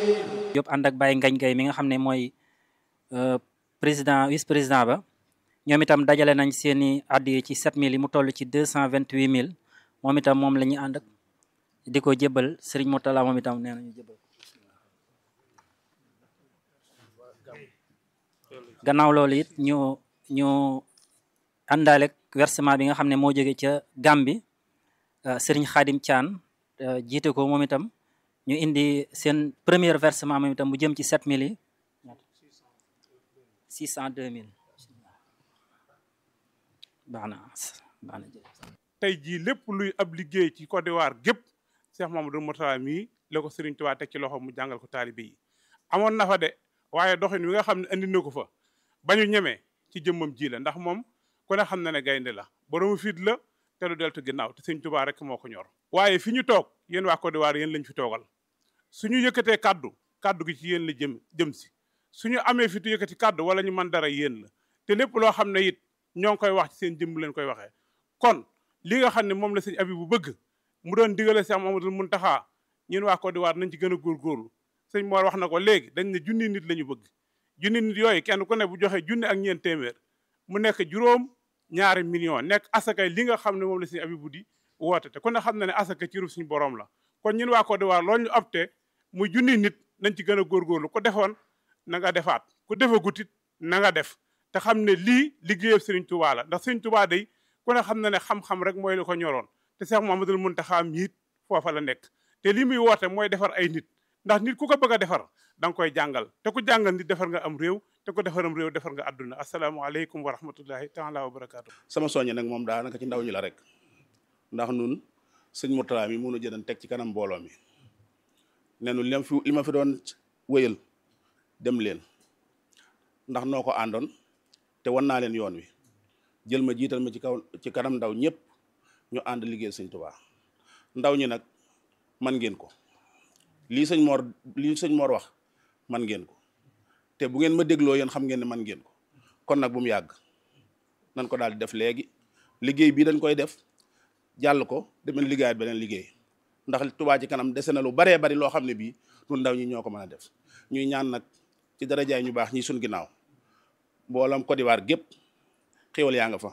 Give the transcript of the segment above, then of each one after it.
Diop ànd ak Baye Ngagne Gueye mi nga xam ne mooy président vice président ba ñoom itam dajale nañ seeni addiya ci 7000 yi mu toll ci 228000 moom itam moom la ñuy ànd ak di ko jébbal Serigne Mourtala moom itam nee nañu jébbal gannaaw loolu it ñu ñu àndaale versement bi nga xam ne moo jóge ca Gàmbi Serigne Khadim Thian jiite ko moom itam ñu indi seen premier versement moom itam mu jëm ci 7000 yi 602000 baax na baax na tey jii lépp luy ab liggéey ci Côte d'Ivoire gépp Cheikh Mamadou Mourtala mii la ko Serigne Touba teg ci loxo mu jàngal ko taalibe yi amoon na fa de waaye doxin wi nga xam ne andi na ko fa bañu ñemee ci jëmmam ji la ndax moom ku ne xam na ne gaynde la boroomu fit la te du deltu ginnaaw te Serigne Touba rek moo ko ñor waaye fi ñu toog yéen waa Côte d'Ivoire yéen lañ fi toogal suñu yëkkatee kaddu kaddu gi ci yéen la jëm jëm si suñu amee fitu yëkkati kaddu wala ñu mën dara yéen la te lépp loo xam ne it ñoo ngi koy wax ci seen jëmm leen koy waxee kon li nga xam ne moom la sëñ abi bu bëgg mu doon digale Cheikh Mamadou Muntaxa ñun waa Côte d'Ivoire nañ ci gën a góorgóorlu sëñ Mor wax na ko léegi dañ ne junni nit la ñu bëgg junni nit yooyu kenn ku ne bu joxe junni ak ñeent téeméer mu nekk juróom ñaari million nekk asakay li nga xam ne moom la sëñ abi bu di woote te ku ne xam na ne asaka ci ruf suñu borom la kon ñun waa Côte d'Ivoire loolu ñu opté muy junni nit nañ ci gën a góorgóorlu ku defoon na nga defaat ku defagut it na nga def te xam ne lii liggéeyam Serigne Touba la ndax Serigne Touba day ku ne xam na ne xam-xam rek mooy li ko ñoroon te Cheikh Mouhamadoul Mountakha miit foofa la nekk te lii muy woote mooy defar ay nit ndax nit ku ko bëgg a defar da nga koy jàngal te ku jàngal nit defar nga am réew te ku defaram réew defar nga àdduna asalaamaaleykum wa rahmatullahi taala wa barakaatu. sama soññe nag moom daanaka ci ndaw ñi la rek ndax nun sëñ Mourtala mi mënu jëdan teg ci kanam mbooloo mi ne nu li ma fi li ma fi doon wéyal dem leen ndax noo ko àndoon te wan naa leen yoon wi jël ma jiital ma ci kaw ci kanam ndaw ñëpp ñu ànd liggéey sëñ Tuubaa ndaw ñi nag man ngeen ko lii sëñ Mor lii sëñ Mor wax man ngeen ko te bu ngeen ma dégloo yéen xam ngeen ne man ngeen ko kon nag bu mu yàgg nan ko daal di def léegi liggéey bii dañ koy def jàll ko demeen liggéeyaat beneen liggéey ndax Touba ci kanam dese na lu baree bari loo xam ne bii ñun ndaw ñi ñoo ko mën a def ñuy ñaan nag ci darajaay ñu baax ñi suñ ginnaaw mboolam Côte d'Ivoire gépp xéwal yaa nga fa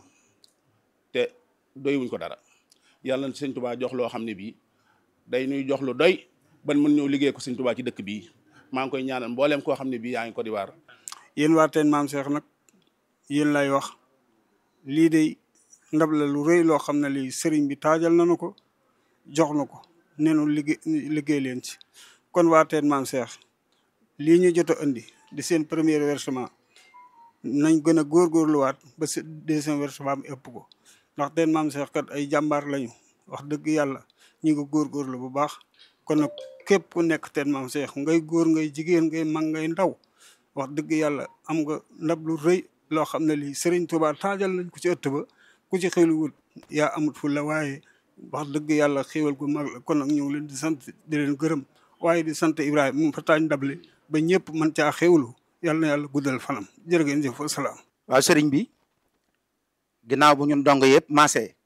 te doywuñ ko dara yàlla na sëñ Touba jox loo xam ne bii day ñuy jox lu doy ban mën ñëw liggéey ko sëñ Touba ci dëkk bii maa ngi koy ñaanal mbooleem koo xam ne bii yaa ngi Côte d'Ivoire yéen waa teen maam Cheikh nag yéen lay wax lii de ndab la lu rëy loo xam ne lii sëriñ bi taajal nañu ko jox na ko nenu liggéey liggéey leen ci kon waa teen maam Cheikh lii ñu jot a indi di seen premier versement nañ gën a góorgóorluwaat ba si deuxième versement bi ëpp ko ndax teen maam Cheikh kat ay jàmbaar lañu wax dëgg yàlla ñu ngi góorgóorlu bu baax kon nag képp ku nekk teen maam Cheikh ngay góor ngay jigéen ngay mag ngay ndaw wax dëgg yàlla am nga ndab lu rëy loo xam ne lii Serigne Touba taajal nañ ko ci ëtt ba ku ci xéwluwut yaa amut fu la waaye wax dëgg yàlla xéwal gu mag la kon nag ñu ngi leen di sant di leen gërëm waaye di sant Ibrahima mu fa taaj ndable ba ñëpp mën caa xéwlu yàlla na yàlla guddal fanam jërë ngeen jëf wasalaam. waaw sëriñ bi ginnaaw bu ñun dong yëpp maase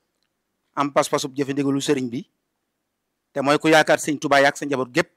am pas-pasub jëfe ndigalu sëriñ bi te mooy ku yaakaar sëñ Touba yaak sa njaboot gépp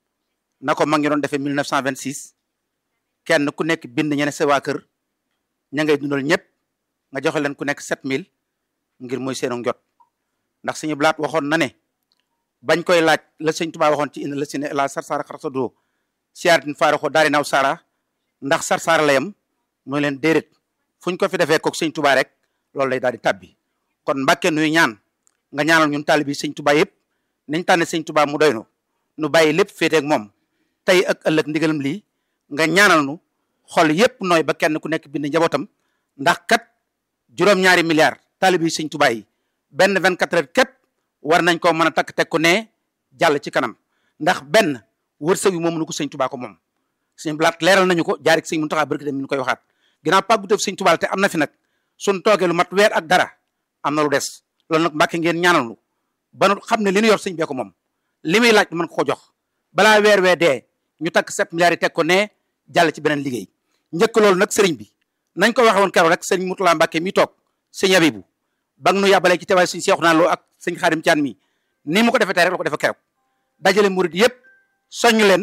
na ko mag ngi doon defee 1926 kenn ku nekk bind ñene sa waa kër ña ngay dundal ñëpp nga joxe leen ku nekk 7000 ngir muy seenu njot ndax suñu blaat waxoon na ne bañ koy laaj la sëñ Touba waxoon ci indi la si ne la sarsara xarata doo siyaaratin faaraxoo daari naw sara ndax sarsara la yam muy leen déedéet fu ñu ko fi defee kook sëñ Touba rek loolu lay daal di tabbi kon Mbàkke nuy ñaan nga ñaanal ñun taalibi sëñ Touba yëpp nañ tànne sëñ Touba mu doy nu nu bàyyi lépp féete ak moom tey ak ëllëg ndigalam lii nga ñaanal nu xol yépp nooy ba kenn ku nekk bind njabootam ndax kat juróom-ñaari milliards taalibi sëñ Touba yi benn 24 heures képp war nañ koo mën a takk teg ko ne jàll ci kanam ndax benn wërsëg wi moom nu ko sëñ Touba ko moom sëñ blaat leeral nañu ko jaarik sëñ Muntaxa barki dem mi ñu koy waxaat ginnaaw pàgguteef sëñ Touba te am na fi nag suñ toogee lu mat weer ak dara am na lu des loolu nag mbàkke ngeen ñaanal nu ba nu xam ne li ñu yor sëñ bee ko moom li muy laaj mën ko ko jox balaa weer wee dee ñu takk sept milliards yi teg ko ne jàll ci beneen liggéey njëkk loolu nag sëriñ bi nañ ko waxe woon keroog rek sëriñ Mutula Mbàkke mi toog sëñ Abibu ba nu yàbbalee ci teewaay sëñ Seexu naa loo ak sëñ Xaadim Caan mi ni mu ko defee tey rek la ko defee keroog dajale murid yëpp soññ leen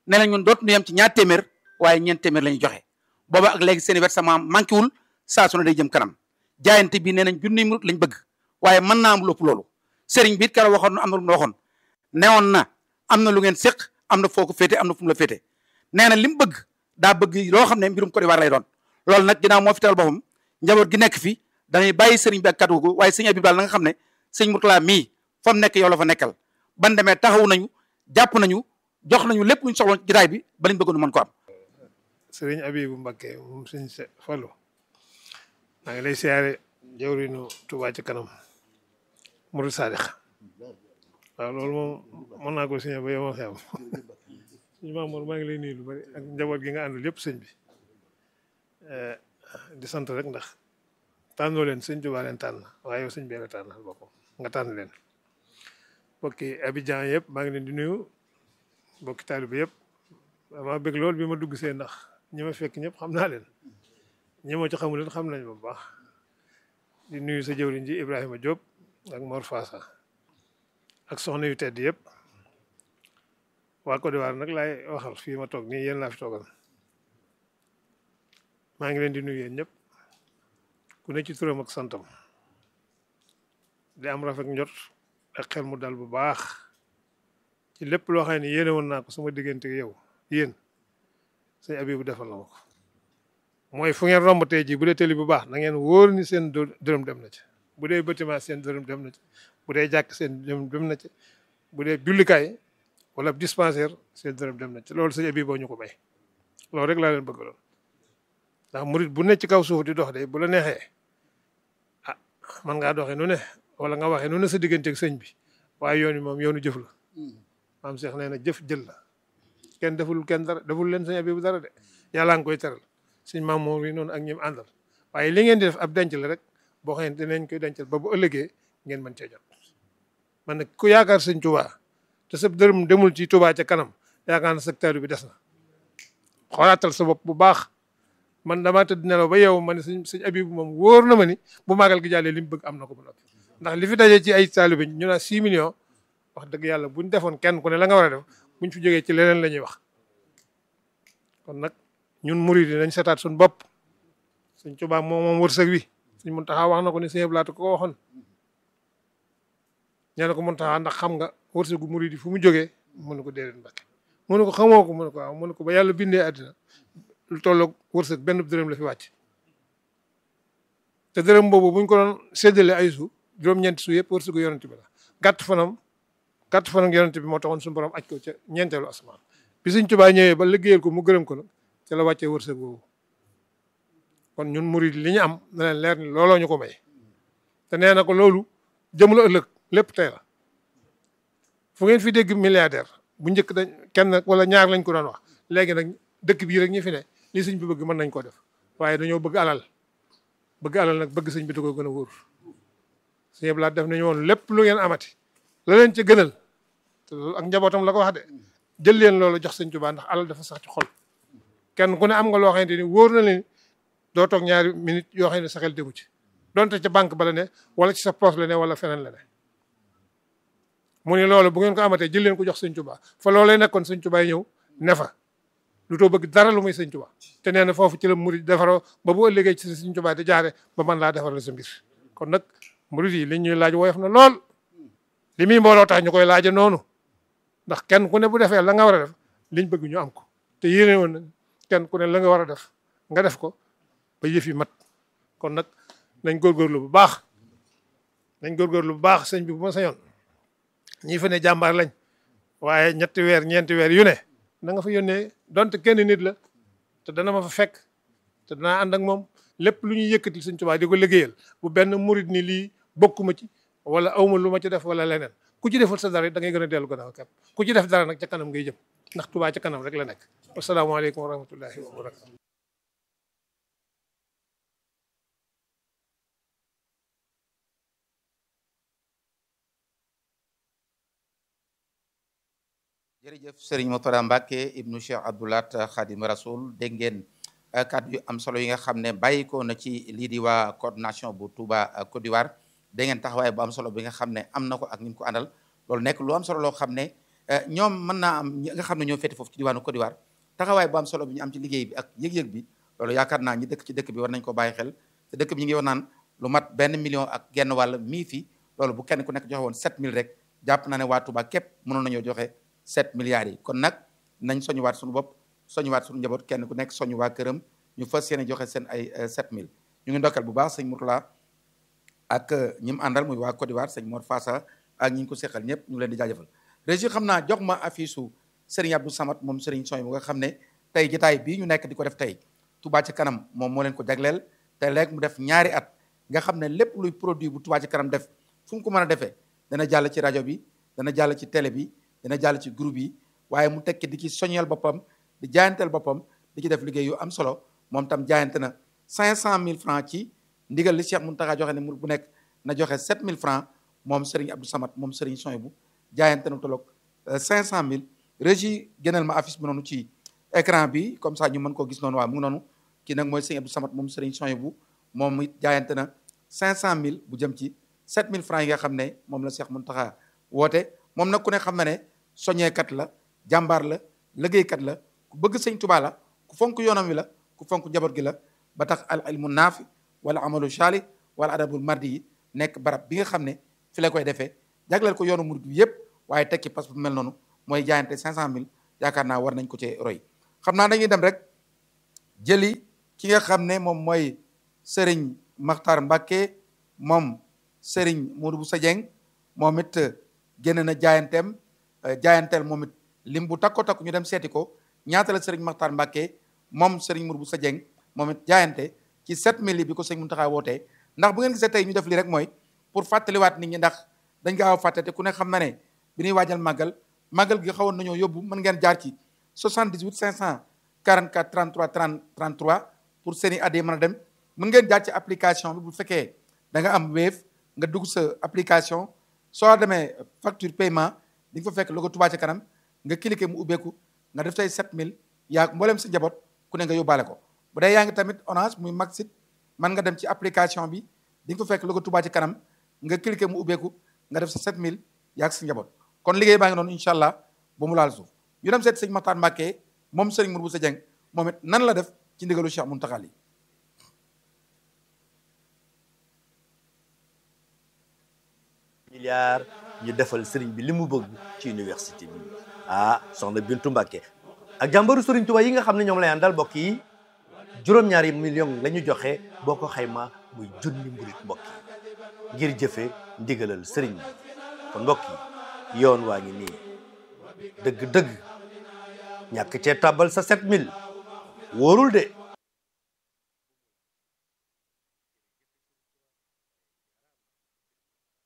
nee na ñun dootu ñu yem ci ñaar téeméer waaye ñeent téeméer la ñuy joxe booba ak léegi seen versement manqué wul saa su ne day jëm kanam jaayante bi nee nañ junniy murit lañ bëgg waaye mën naa am lu ëpp loolu sëriñ bi it keroog waxoon na am na lu mu waxoon newoon na am na lu ngeen séq am na foo ko féete am na fu mu la féete nee na li mu bëgg daa bëgg loo xam ne mbirum Côte d'Ivoire lay doon loolu nag ginnaaw moo fi teewal boppam njaboot gi nekk fi dañuy bàyyi sëriñ bi ak kàddu gu waaye sëñ Abib daal na nga xam ne sëñ Mourtala mii fa mu nekk yow la fa nekkal ban demee taxaw nañu jàpp nañu jox nañu lépp luñ soxla jotaay bi ba liñ bëggoon nu mën ko am sëriñ Abibu Mbakke moom sëñ se Fallu maa ngi lay siyaare jawrinu Tuubaa ci kanam Murid Saadix waaw loolu moom mën naa ko signé ba yow ma xew suñu Mamour maa ngi lay nuyu lu bari ak njaboot gi nga àndal yëpp sëñ bi di sant rek ndax tànnoo leen sëñ Tuubaa leen tànn waaye yow sëñ bee la tànnal boppam nga tànn leen bokki Abidjan yëpp maa ngi leen di nuyu bokki taalibe yëpp maa bëgg loolu bi ma dugg see ndax ñi ma fekk ñëpp xam naa leen ñi ma ci xamul leen xam nañ bu baax di nuyu sa jëwriñ ji Ibrahima Diop ak Mor Fassa ak soxna yu tedd yëpp waa Côte d'Ivoire nag laay waxal fii ma toog nii yéen laa fi toogal maa ngi leen di nuyu yéen ñëpp ku ne ci turam ak santam di am rafet njot ak xel mu dal bu baax ci lépp loo xam ne yéene woon naa ko sama diggante yow yéen sëñ Abibu defal na ma ko mooy fu ngeen romb tey jii bu dee tëli bu baax na ngeen wóor ni seen dërëm dem na ci bu dee bâtiment seen dërëm dem na ci bu dee jàkk seen dërëm dem na ci bu dee jullikaay wala dispensaire seen dërëm dem na ci loolu sëñ Abibu boo ñu ko may loolu rek laa leen bëgg lool ndax murit bu ne ci kaw suuf di dox de bu la neexee ah man ngaa doxee nu ne wala nga waxee nu ne sa digganteeg sëñ bi waaye yoon wi moom yoonu jëf la maam Cheikh nee na jëf jël la kenn deful kenn dara deful leen sëñ Abibu dara de yàllaa ngi koy teral sëñ maam moom yi noonu ak ñim àndal waaye li ngeen di def ab denc la rek boo xam ne dinañ koy dencal ba bu ëllëgee ngeen mën cee jot man nag ku yaakaar sëñ Touba te sa dërëm demul ci Touba ca kanam yaakaar na secteur bi des na xoolaatal sa bopp bu baax man damaa tëdd nelaw ba yow ma ne sëñ sëñ Abibu moom wóor na ma ni bu màggal gi jàllee li mu bëgg am na ko ba noppi ndax li fi daje ci ay taalibe ñu naa 6 millions wax dëgg yàlla buñ defoon kenn ku ne la nga war a def buñ fi jógee ci leneen la ñuy wax kon nag ñun murid yi nañ setaat suñ bopp sëñ Tuubaa moom moom wërsëg wi sëñ Muntaxa wax na ko ni sëñ Blaat ko ko waxoon ñee na ko Muntaxa ndax xam nga wërsëgu murid yi fu mu jógee mu ne ko déedéet Mbàkke mu ne ko xamoo ko mu ne ko waaw mu ne ko ba yàlla bindee àddina lu tolloog wërsëg benn dërëm la fi wàcc te dërëm boobu buñ ko doon séddale ay su juróom-ñeenti su yëpp wërsëgu yonent bi la gàtt fanam gàtt fanam yonent bi moo taxoon suñu borom aj ko ca ñeenteelu asamaan bi sëñ Tuubaa ñëwee ba liggéeyal ko mu gërëm ko nag ca la wàccee wërsëg boobu kon ñun murid li ñu am na leen leer ni looloo ñu ko may te nee na ko loolu jëmula ëllëg lépp tey la fu ngeen fi dégg milliardaire bu njëkk dañ kenn wala ñaar lañ ko doon wax léegi nag dëkk bii rek ñi fi ne li sëñ bi bëgg mën nañ ko def waaye dañoo bëgg alal bëgg alal nag bëgg sëñ bi da ko gën a wóor sëñ Blaat def nañu woon lépp lu ngeen amati la leen ca gënal te loolu ak njabootam la ko wax de jël leen loolu jox sëñ Tuubaa ndax alal dafa sax ci xol kenn ku ne am nga loo xamante ni wóor na leen doo toog ñaari minute yoo xam ne sa xel déggu ci donte ca banque ba la ne wala ci sa poche la ne wala feneen la ne mu ne loolu bu ngeen ko amatee jël leen ko jox sëñ Tuubaa fa loolee nekkoon sëñ Tuubaa yi ñëw ne fa lu too bëgg dara lu muy sëñ Tuubaa te nee na foofu ci la murid defaroo ba bu ëllëgee ci sëñ Tuubaa di jaare ba man laa defaral sa mbir kon nag murid yi li ñuy laaj woyof na lool li muy mbooloo tax ñu koy laaja noonu ndax kenn ku ne bu defee la nga war a def liñ bëgg ñu am ko te yéene woon na kenn ku ne la nga war a def nga def ko ba yëf yi mat kon nag nañ góorgóorlu bu baax nañ góorgóorlu bu baax sëñ bi bu ma sañoon ñii fa ne jàmbaar lañ waaye ñetti weer ñeenti weer yu ne na nga fa yónnee donte kenn nit la te dana ma fa fekk te danaa ànd ak moom lépp lu ñuy yëkkati sëñ Tuubaa di ko liggéeyal bu benn murit ni lii bokkuma ci wala awma lu ma ci def wala leneen ku ci deful sa dara da ngay gën a dellu gannaaw képp ku ci def dara nag ca kanam ngay jëm ndax Tuubaa ca kanam rek la nekk asalaamaaleykum wa rahmatullahi wa barakatu jërëjëf Serigne Mourtada Mbacke ibnu Cheikh Abdoulat Khadim Rasoul dégg ngeen kàddu yu am solo yi nga xam ne bàyyikoo na ci lii di waa coordination bu Touba Côte d'Ivoire dégg ngeen taxawaay bu am solo bi nga xam ne am na ko ak ni mu ko àndal loolu nekk lu am solo loo xam ne ñoom mën naa am ñi nga xam ne ñoo féete foofu ci diwaanu Côte d'Ivoire taxawaay bu am solo bi ñu am ci liggéey bi ak yëg-yëg bi loolu yaakaar naa ñi dëkk ci dëkk bi war nañ ko bàyyi xel te dëkk bi ñu ngi wax naan lu mat benn million ak genn wàll mii fi loolu bu kenn ku nekk joxe woon 7000 rek jàpp naa ne waa Touba képp mënoon nañoo joxe 7 milliards yi kon nag nañ soñuwaat suñu bopp soñuwaat suñu njaboot kenn ku nekk soñu waa këram ñu fas yéene joxe seen ay 7000 ñu ngi ndokkal bu baax sëñ Mourtala ak ñi mu àndal muy waa Côte d'Ivoire sëñ Mor Fassa ak ñi ñu ko seqal ñëpp ñu ngi leen di jaajëfal régi xam naa jox ma affiche su Serigne Abdou Samad moom Serigne Soy bu nga xam ne tey jotaay bii ñu nekk di ko def tey Touba ci kanam moom moo leen ko jagleel te léegi mu def ñaari at nga xam ne lépp luy produit bu Touba ci kanam def fu mu ko mën a defee dana jàll ci rajo bi dana jàll ci télé bi dana jàll ci groupe yi waaye mu tekki di ci soññeel boppam di jaayanteel boppam di ci def liggéey yu am solo moom tam jaayante na 500000 francs ci ndigal li Cheikh Mountakha joxe ne mu bu nekk na joxe 7000 francs moom Serigne Abdou Samad moom Serigne Soy bu jaayante na tolloog 500000 régie gënal ma affiche bi noonu ci écran bi comme ça ñu mën koo gis noonu waaw mu ngi noonu kii nag mooy Serigne Abdou Samad moom Serigne Soy bu moom it jaayante na 500000 bu jëm ci 7000 francs yi nga xam ne moom la Cheikh Mountakha woote moom nag ku ne xam na ne soñeekat la jàmbaar la liggéeykat la ku bëgg sëñ Tuubaa la ku fonk yoonam wi la ku fonk njaboot gi la ba tax al ilmu naafi wala amalu shaali wala adabul mardi yi nekk barab bi nga xam ne fi la koy defee jagleel ko yoonu murid bi yëpp waaye tekki pas bu mel noonu mooy jaayante 500000 yaakaar naa war nañ ko cee roy xam naa dañuy dem rek jëli ki nga xam ne moom mooy Serigne Makhtar Mbacké moom Serigne Modou Boussa Dieng moom it génn na jaayanteem jaayanteel moom it lim bu takko takku ñu dem seeti ko ñaata la Serigne Makhtar Mbacké moom Serigne Modou Boussa Dieng moom it jaayante ci 7000 bi ko Serigne Mountakha wootee ndax bu ngeen gisee tey ñu def lii rek mooy pour fàttaliwaat nit ñi ndax dañ gaaw a fàtte te ku ne xam na ne bi ñuy waajal màggal màggal gi xawoon nañoo yóbbu mën ngeen jaar ci 78 544 33 30 33 pour seen i adhé mën a dem mën ngeen jaar ci application bi bu fekkee da nga am Wave nga dugg sa application soo demee facture paiement di nga fa fekk logo Touba ca kanam nga cliqué mu ubbeeku nga def say 7000 yaa mboolem sa njaboot ku ne nga yóbbaale ko bu dee yaa ngi tamit Orange muy Maxit mën nga dem ci application bi di nga fa fekk logo Touba ci kanam nga cliqué mu ubbeeku nga def sa 7000 yaa sa njaboot kon liggéey baa ngi noonu incha allah ba mu laal suuf ñu dem seet sëñ Makhtar Mbacké moom sëriñ Modou Boussa Dieng moom it nan la def ci ndigalu Cheikh Mountakha yi milliard ñu defal sëriñ bi li mu bëgg ci université bi ah soxna Bintu Mbacké ak jàmbaru sëriñ Tuubaa yi nga xam ne ñoom lay àndal mbokk yi juróom-ñaari million la ñu joxe boo ko xayma muy junni mburit mbokk yi ngir jëfe ndigalal sëriñ bi kon mbokk yi yoon waa ngi nii dëgg-dëgg ñàkk cee tàbbal sa 7000 wóorul de